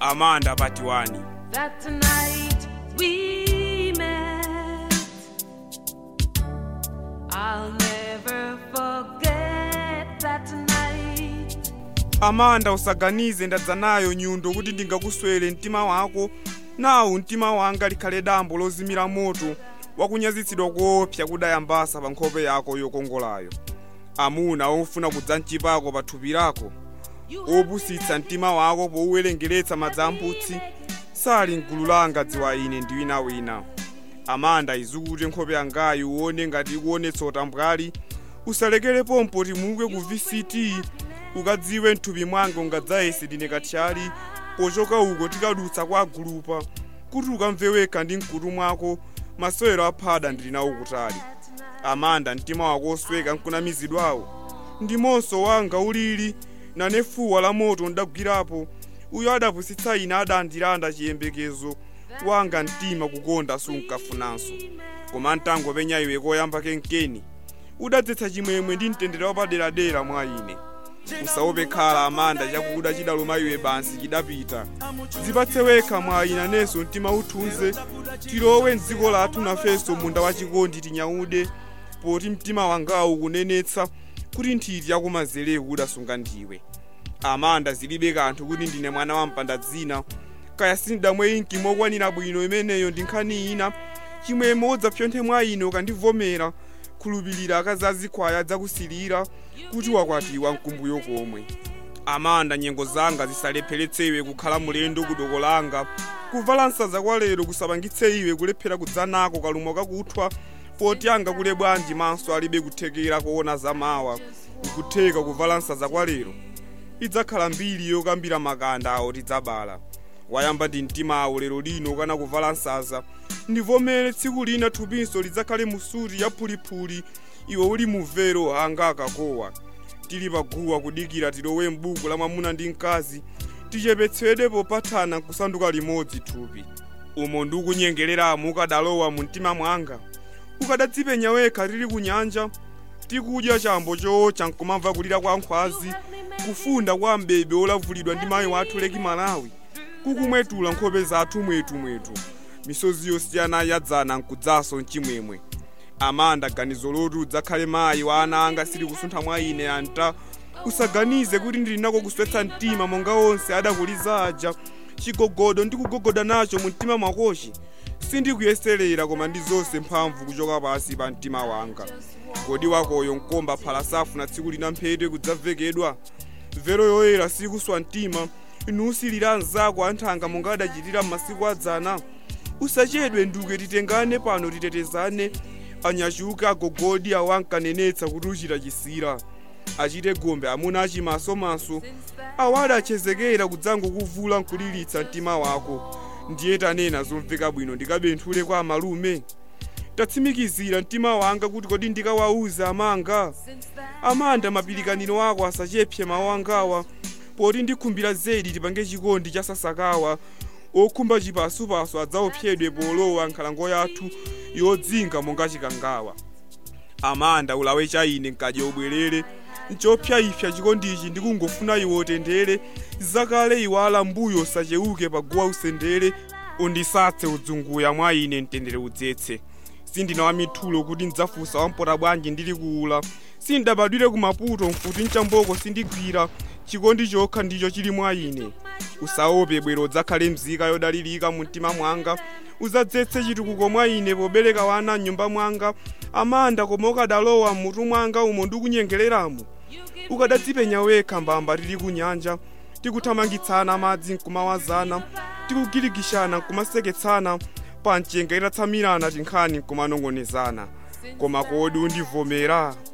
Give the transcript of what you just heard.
amanda patiwani that tonight we met. I'll never forget that night. amanda usaganize ndadza nayo nyundo kuti ndingakuswere mtima wako nawu mtima wanga likhale dambo lozimira moto wakunyazitsidwa koopsa kudayambasa pa nkhope yako yokongolayo amuna ofuna kudza mchipako pa thupi lako opusitsa mtima wako powuwerengeretsa madzi amputsi sali mgulu langa dziwa ine ndi winawina amanda izukute nkhope yangayi uone ngati ikuonetsa utambwali usalekere pompo timuke ku vct ukadziwe mthupi mwanga ungadzayese ndine kathyali pochoka uko tikadutsa kwa agulupa kuti ukamve wekha ndi mkutu mwako masewero aphada ndili nawo kutali amanda mtima wako osweka nkunamizidwawo ndimonso wanga ulili nane fuwa la moto ndagwirapo uyo adapusitsa ine adandilanda chiyembekezo wanga mtima kukonda sunkafunanso koma mtango penya iwe koyamba kenkeni udadzetsa chimwemwe ndi mtendere wapaderadera mwa ine usaope khala amanda chakuda chidaluma iwe bansi chidapita zipatse wekha mwa ina nenso mtima uthunze tilowe mdziko lathu nafenso munda wachikondi tinyaude poti mtima wangawu kunenetsa kuti nthiti yakumazelewu udasunga ndiwe amanda zilibe kanthu kuti ndine mwana wa mpanda dzina kaya sindamwe inki mokwanira bwino imeneyo ndi nkhani ina chimwemwe udzapyonthe mwa ine ukandivomera khulupirira akazazikhwaya dzakusilira kuti wakwatiwa mkumbuyo komwe amanda nyengo zanga zisalepheretse iwe kukhala mulendo kudoko langa kuvala nsaza kwa lero kusapangitse iwe kulephera kudzanako kalumo kakuthwa poti anga kule bwanji maso alibe kuthekera kuona zamawa nkutheka kuvala nsaza kwa lero idzakhala mbiri yokambira makanda awo tidzabala wayamba ndi mtima awo lero lino kana kuvala nsaza ndivomere tsiku lina thupinso lidzakhale musuti yaphuliphuli iwe uli muvero anga akakowa tili paguwa kudikira tilowe m'buku la mwamuna ndi mkazi tichepetsedwe popathana kusanduka limodzi thupi umo ndikunyengereramo ukadalowa mu mtima mwanga ukadadzipenya wekha tili ku nyanja tikudya chambo chootcha nkumamva kulira kwa nkhwazi kufunda kwa mbebe olavulidwa ndi mayi wathu leki malawi kukumwetula nkhope zathu mwetumwetu misozi yosiyana yadzana nkudzaso mchimwemwe amanda ganizo loti udzakhale mayi wa ana anga sili kusuntha mwa ine anta usaganize kuti ndili nako kuswetsa mtima monga onse adakuliza aja chigogodo ndikugogoda nacho mu mtima mwakochi sindikuyeserera koma ndi zonse mphamvu kuchoka pasi pa mtima wanga kodi wakoyo nkomba phala safuna tsiku lina mphete kudzavekedwa vero yoyera sikuswa mtima nusilira anzako anthanga monga adachitira m'masiku adzana usachedwe nduke titengane pano titetezane anyachuka agogodi awo ankanenetsa kuti uchita chisira achite gombe amuna achimasomaso awo adachezekera kudzangokuvula nkulilitsa mtima wako ndiye tanena zomveka bwino ndikabenthule kwa amalume tatsimikizira mtima wanga kuti kodi ndikawauza amanga amanda mapilikaniro ako asachepse mawu angawa poti ndikhumbira zedi tipange chikondi cha sasakawa okhumba chipasupasu adzaopsedwe polowa nkhalango yathu yodzinga monga chikangawa amanda ulawe cha ine nkadya ubwerere nchopyayipya chikondichi ndikungofuna iwe utendere zakale iwala mbuyo usacheuke paguwa usendere undisatse udzunguya mwa ine mtendere udzetse sindina wa mithulo kuti ndidzafunsa wampota bwanji ndili kuula sindabadwire ku maputo mfuti mchamboko sindigwira chikondi chokha ndicho chili mwa ine usaope bwero udzakhale mzika yodalirika mu mtima mwanga udzadzetse chitukuko mwa ine pobereka wana mnyumba mwanga amanda koma ukadalowa mmutu mwanga umo ndikunyengereramo ukadadzipenya wekha mbamba tili ku nyanja tikuthamangitsana madzi nkumawazana tikugirigishana nkumaseketsana pa mchenga itatsamirana tinkhani nkumanong'onezana koma kodi undivomera